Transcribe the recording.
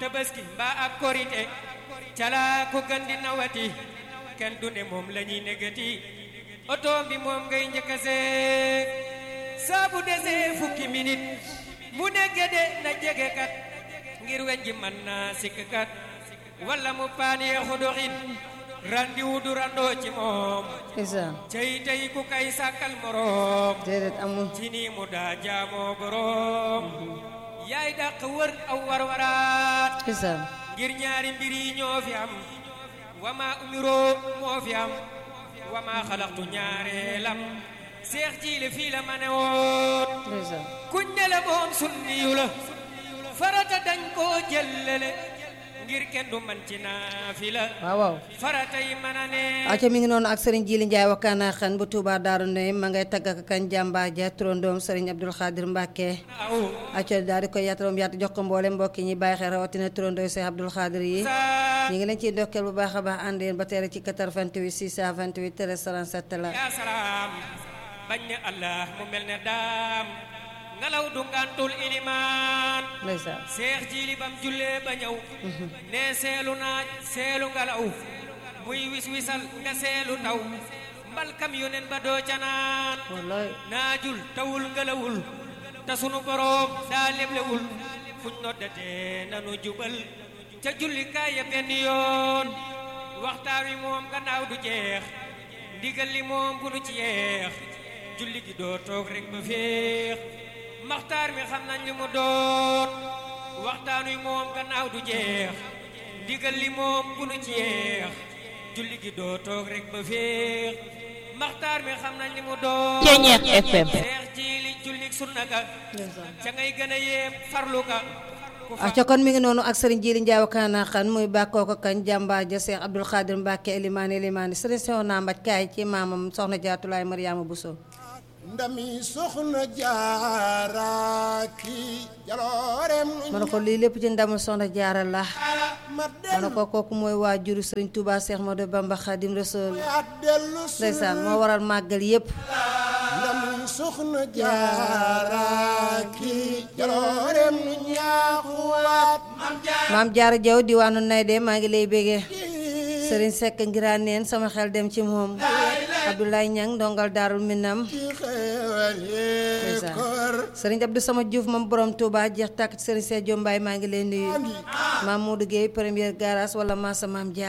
tabaski mbaa ak korite calaa ko gandi nawati kenn du ne moom la ñuy negati oto bi moom ngay njëkk a seet saabu desee fukki minute mu ne gede na jege kat ngir weñ ji mën naa sikk kat walla mu paan yeexu doxin randi wu du randoo ci moom isaan cey tey ku kay sàkkal moroom déedéet amul ci nii mu daa jaamoo boroom yaay dàq wër aw warwaraat isaan ngir ñaari mbir yi ñoo fi am wama umiroo moo fi am wama xalaqtu ñaareelam seex jiile fii la ma ne woon isaan kuñ ne la moom sunniyu la farata dañ koo jëllale ngir kenn du man ci naafila waaw waaw farata yi mën a ne aca mi ngi noonu ak sëriñ Jili Njaay wakkaana xan bu Tuubaa Daaru Nahim ma ngay tagg ak kañ jàmbaar ja turandoom sëriñ Abdul Xaadir Mbàkke aw aca daal di koy yaataroom yaatu jox ko mboole mbokki ñi bàyyi xel rawatina turandoo Seex Abdul Xaadir yi sa ñu ngi leen ciy ndokkeel bu baax a baax ànd yéen ba teere ci 88 628 13 37 la yaa salaam bañ ne allah mu mel ne daam ngelaw du ngantul ilimaan ndeysaan seex jiili bam jullee ba ñëw ne seelu naaj seelu ngelaw muy wis wisal nga seelu taw mbalkam yonen ba doo ca naan wallaay naajul tawul ngelawul te sunu boroom daa leblewul fuñ noddatee nanu jubal ca jullikaay ya benn yoon waxtaan wi moom gannaaw du jeex ndigal li moom bu nu ci yeex julli gi doo toog rek ba féex maxtaar mi xam nañ li mu doon waxtaan wi moom gannaaw du jeex ndigal li moom bu nu ci yeex julli gi doo toog rek ba féex maxtaar mi xam nañ li mu doon Ceeñeex FM. seex ji li julli sunna ka ca ngay gën a yéem farlu ka ku fa aca kon mi ngi noonu ak sëriñ Jili Njaay wakkaana xan muy bàkkoo ko kañ jàmbaar ja Seex Abdul Xaadir Mbàkke elimaani elimaani sëriñ Seex naa mbaj kaay ci maamam soxna jaatulaay Mariama Buso ndami soxna jaaraaki jaloorem ma ne ko lii lépp ci ndamul soxna jaara la ma ma ne ko kooku mooy waajuru sëriñ Tuubaa Seex Moodu Bamba Xaadim Rasuul at dellu si ndeysaan moo waral màggal yépp ndami soxna jaaraaki jaloorem nu ñaaxuwaat maam jaara jaw diwaanu nay de maa ngi lay bégee sëriñ Sekk ngiraan neen sama xel dem ci moom Abdoulaye Ñang ndongal daarul minam ci xeewal yee Ndeysaan. kër sëriñ Abdou sama Diouf moom borom Touba jeex tàkk ci sëriñ Seex Jombaay maa ngi lay nuyu maam Modou Guèye première garage wala maasa maam Jaar